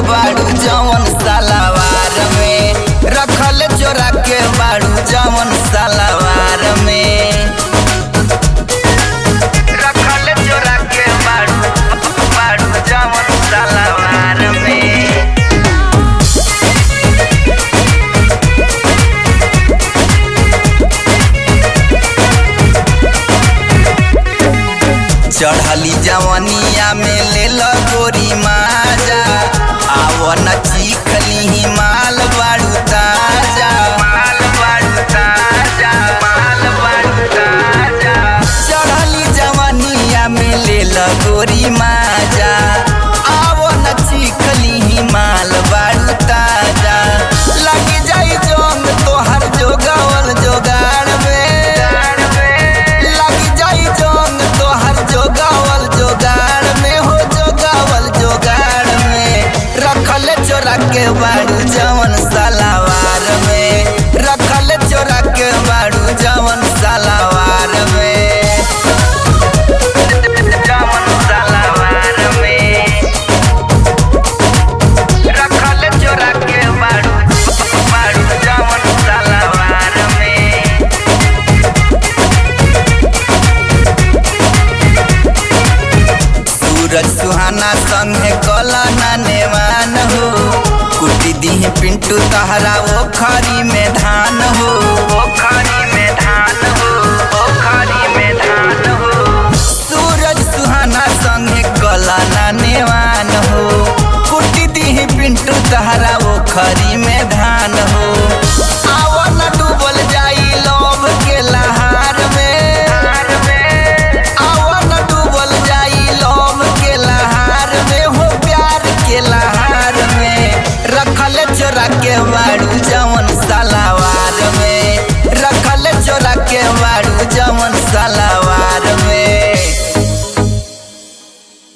बाड़ू जवन सलावार में रखल चोरा के बाड़ू जवन सलावार में रखल चोरा के बाड़ू बाड़ू जवन सलावार में चढ़ली जवनिया में ले लो गोरी माजा आव न चीखली माल बाड़ू ताजा माल बाड़ू ताजा माल बाड़ू ताजा चढ़ली जवनिया में ले लो गोरी माजा आव न चीखली माल बाड़ू ताजा लग जाई जोंग तोहर जोगावल जोगाड़ में लग जाई जोंग तोहर जोगावल जोगाड़ में हो जोगावल जोगाड़ में रखल चोरा के बाड़ू जवन सलावार में रखल चोरा के बाड़ू जवन सलावार में जवन सलावार में रखल चोरा के बाड़ू बाड़ू जवन सलावार में सूरज सुहाना संगे कला नेवान हो कुटी दीह पिंटू तहरा वो खरी में धान हो वो खरी में धान हो वो खरी में धान हो सूरज सुहाना संगे कला नेवान हो कुटी दीह पिंटू तहरा वो खरी में धान हो